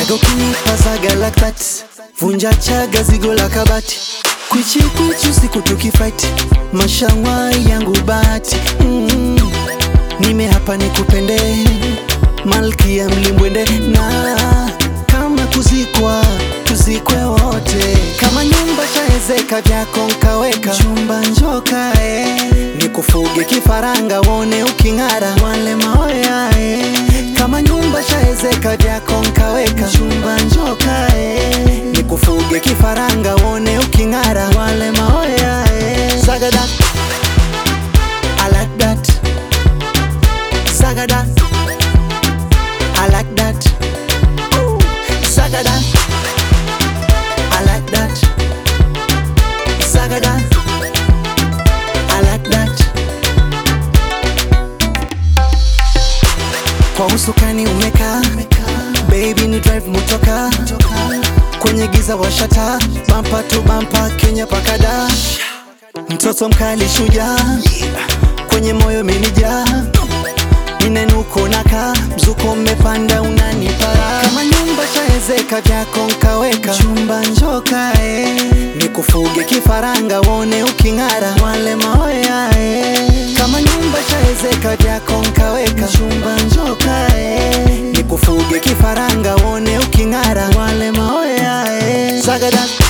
Zaga ukinipa zaga like that Vunja chaga zigo la kabati Kwichi kwichi usiku tukifight Mashangwa yangu bahati mm. Nime hapa nikupende Malkia mlimbwende na kama kuzikwa tuzikwe wote kama nyumba shaezeka vyako nkaweka chumba njoka eh. nikufuge kifaranga wone uking'ara wale maoya eh. kama nyumba shaezeka vyako nkaweka chumba njoka eh. nikufuge kifaranga wone uking'ara wale maoya eh. Sagada I like that Sagada I like that Ooh. Sagada I like that Sagada I like that Kwa usukani umeka Baby ni drive mutoka Kwenye giza washata Bampa tu bampa Kenya pakada Mtoto mkali shuja Kwenye moyo menija Ninenuko naka Mzuko mmepanda unanipara Kama nyumba shaezeka vyako nkaweka Chumba njoka eh. Nikufuge kifaranga wone uking'ara Wale maoya eh. Kama nyumba shaezeka vyako nkaweka Chumba njoka eh. Nikufuge kifaranga wone uking'ara Wale maoya eh. Sagada